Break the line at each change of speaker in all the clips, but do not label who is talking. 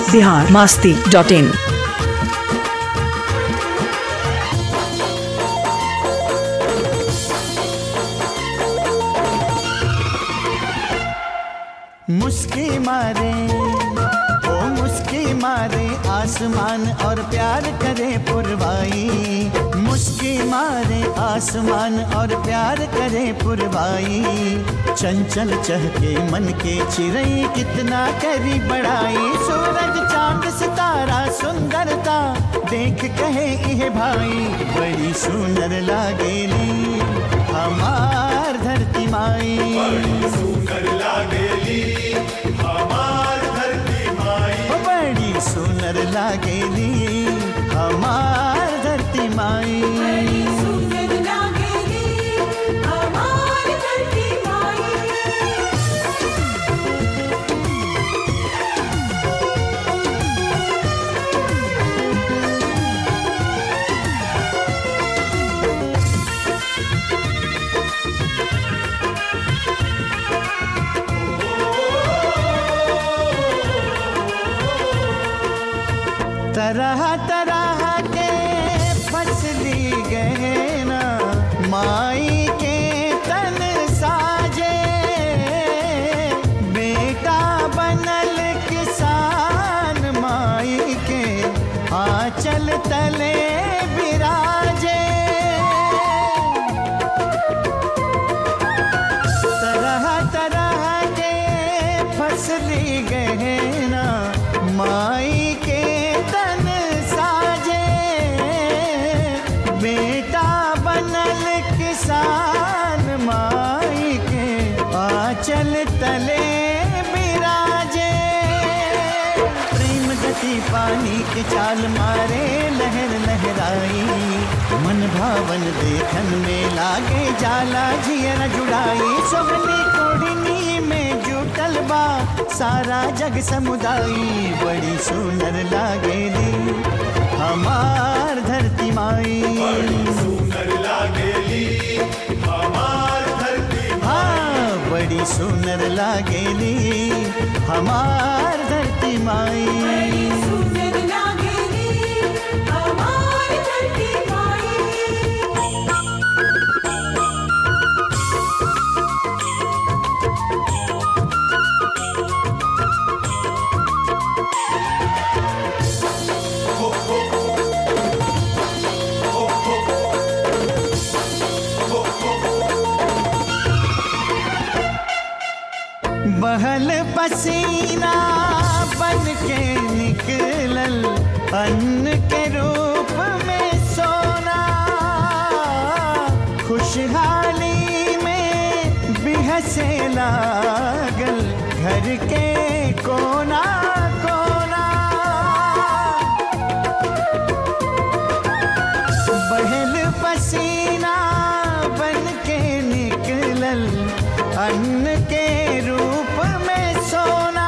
Bihar Masti dot इन
मुस्की मारे ओ मुस्की मारे आसमान और प्यार करे पुरवाई मुस्की मारे आसमान और प्यार करे पुरवाई चंचल चहके मन के चिरई कितना करी बड़ाई सूरज चांद सितारा सुंदरता देख कहे इह भाई बड़ी सुंदर लागेली हमार धरती माई
सुंदर लागेली हमार धरती माई
ओ बड़ी सुंदर लागेली हमार धरती माई
सुंदर लागेली हमार धरती माई
तरह तरह के फसली गहना माई के तन साजे बेटा बनल किसान माई के आंचल तले बिराजे तरह तरह के फसली गहना माई के तन साजे बेटा बनल किसान माई के आंचल तले बिराजे प्रेम गति पानी के चाल मारे लहर लहराई मन भावन देखन में लागे जाला जियर जुड़ाई सोहनी कोढ़नी में जुटल बा सारा जग समुदाई बड़ी सुंदर लागेली हमार धरती माई
सुंदर लागेली हमार धरती
हाँ बड़ी सुंदर लागेली हमार धरती माई
सुंदर लागेली हमार धरती माई
बहल पसीना बन के निकलल अन्न के रूप में सोना खुशहाली में बिहसे लागल घर के कोना कोना बहल पसीना बन के निकलल अन्न के रूप में सोना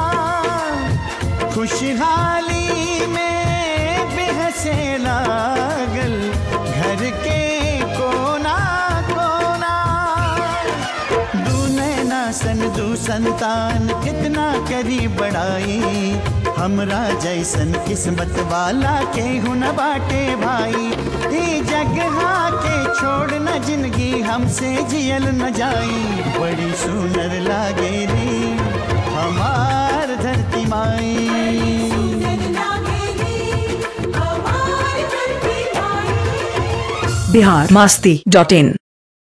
खुशहाली में बेहसे लागल घर के कोना कोना दू नैना सन दू संतान कितना करी बड़ाई हमरा जैसन किस्मत वाला के हुन बाटे भाई ई जगहा के छोड़ न जिंदगी हमसे जियल न जाई बड़ी सुंदर लागेली हमार धरती माई
सुंदर लागेली हमार धरती माई
बिहार मास्ती डॉट इन